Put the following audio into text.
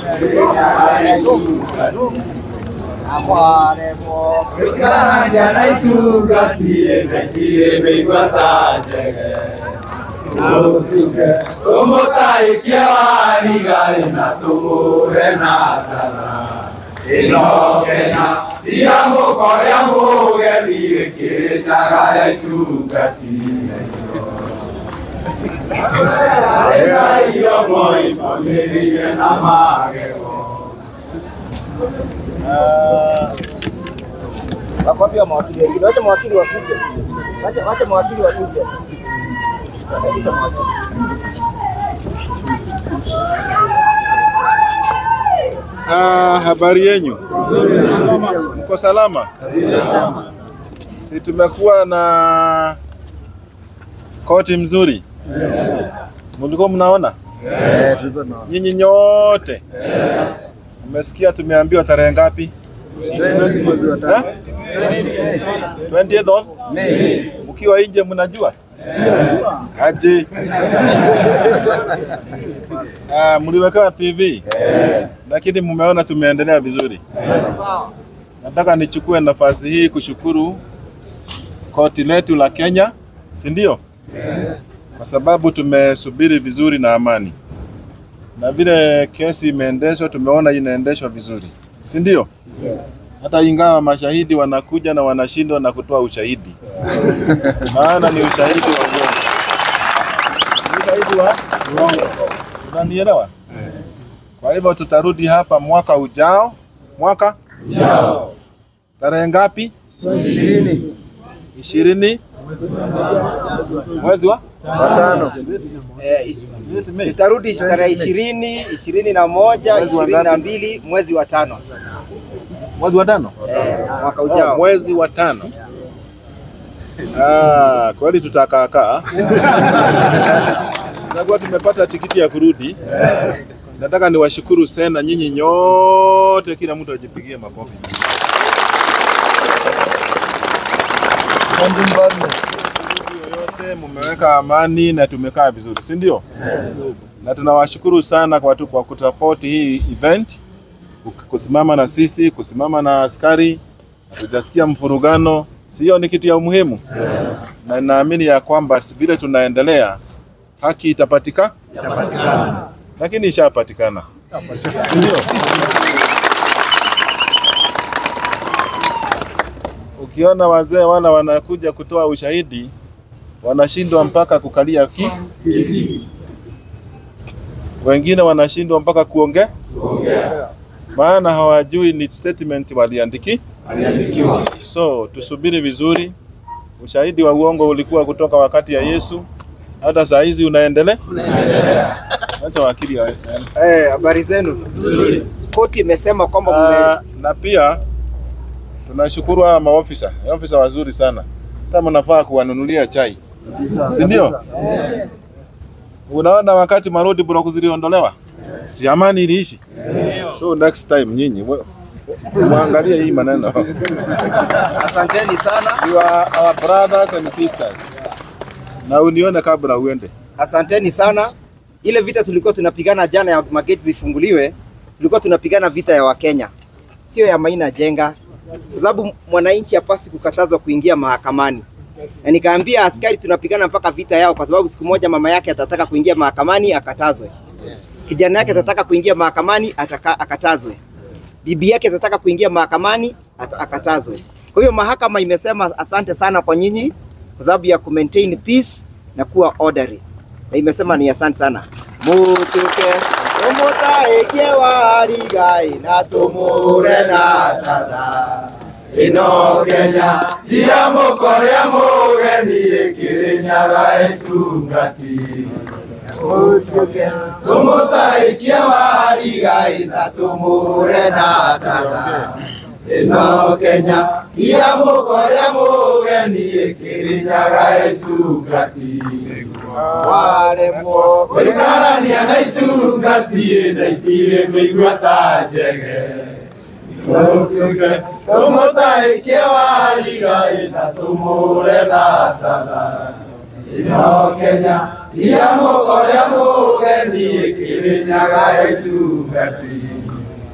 Ikaranja na itungatie na itire mĩigua njege tũmũtaikia warigai na tũmũhe na tana ĩno Kenya tiga mũkorĩa mũgeni gĩkĩrĩ nyaga ya itungati Ĩgaio moi mamĩrĩire na magego Wako wapi wa mawakili wengine? Wacha mawakili wakuje. Wacha wacha mawakili wakuje. Wacha mawakili. Ah, habari yenyu? Mko salama? Si tumekuwa na koti mzuri, mulikuwa mnaona nyinyi nyote mmesikia tumeambiwa tarehe ngapi? Eh? 20th of mkiwa nje mnajua aje? Ah, mliwekewa TV lakini mmeona tumeendelea vizuri. Nataka nichukue nafasi hii kushukuru koti letu la Kenya, si ndio? Kwa sababu tumesubiri vizuri na amani, na vile kesi imeendeshwa, tumeona inaendeshwa vizuri, si ndio? Hata ingawa mashahidi wanakuja na wanashindwa na kutoa ushahidi, maana ni ushahidi wa uongo, Ni ushahidi wa uongo. Unanielewa? Kwa hivyo tutarudi hapa mwaka ujao. Mwaka ujao tarehe ngapi? Ishirini. Ishirini mwezi wa Eh, Tutarudi tarehe ishirini, ishirini na moja, Mwezi wa ishirini na ngapi? mbili mwezi wa tano mwezi wa tano eh, mwaka oh, ujao. mwezi wa tano. Ah, kweli tutakaakaa tutakuwa tumepata tikiti ya kurudi. Nataka niwashukuru sana nyinyi nyote, kila mtu ajipigie makofi. yoyote mumeweka amani na tumekaa vizuri, si ndio? Na tunawashukuru sana kwa, tu- kwa kusupport hii event, kusimama na sisi, kusimama na askari. Hatujasikia mfurugano, sio? Ni kitu ya umuhimu na naamini ya kwamba vile tunaendelea haki itapatika, lakini ishapatikana, si ndio? Ukiona wazee wala wanakuja kutoa ushahidi wanashindwa mpaka kukalia ki wengine wanashindwa mpaka kuongea maana hawajui ni statement waliandiki so tusubiri vizuri ushahidi wa uongo ulikuwa kutoka wakati ya Yesu hata saa hizi unaendelea acha wakili ae- ae- Eh, habari zenu? Koti imesema kwamba Ah, na pia tunashukuru hawa maofisa maofisa wazuri sana kama mnafaa kuwanunulia chai si ndio? Unaona wakati marodi block ziliondolewa, si amani iliishi? So next time nyinyi we- muangalie hii maneno. mume... Asanteni sana, You are our brothers and sisters, na unione kabla uende. asanteni sana. Ile vita tulikuwa tunapigana jana ya mageti zifunguliwe, tulikuwa tunapigana vita ya Wakenya, sio ya Maina Jenga, kwa sababu mwananchi hapasi kukatazwa kuingia mahakamani. Na nikaambia askari tunapigana mpaka vita yao, kwa sababu siku moja mama yake atataka kuingia mahakamani akatazwe, kijana yake atataka kuingia mahakamani ataka, akatazwe, bibi yake atataka kuingia mahakamani at, akatazwe. Kwa hiyo mahakama imesema asante sana kwa nyinyi kwa sababu ya ku maintain peace na kuwa orderly, na imesema ni asante sana mutuke umutaikie warigai na tumure na tatha ĩno Kenya tiga mũkorĩa mũgeni ĩkĩrĩ nyaga ĩtungati tũmũtaikie warigai na tũmũre na tatha ĩno Kenya tiga mũkorĩa mũgeni ĩkĩrĩ nyaga ĩtungati waremwo gũikarania na itungati na itirĩ mĩigua ta njege tũmũtaikie warigai na tũmũre na tatha ĩno Kenya tia mũkoria mũgeni kĩrĩnyaga ĩtungati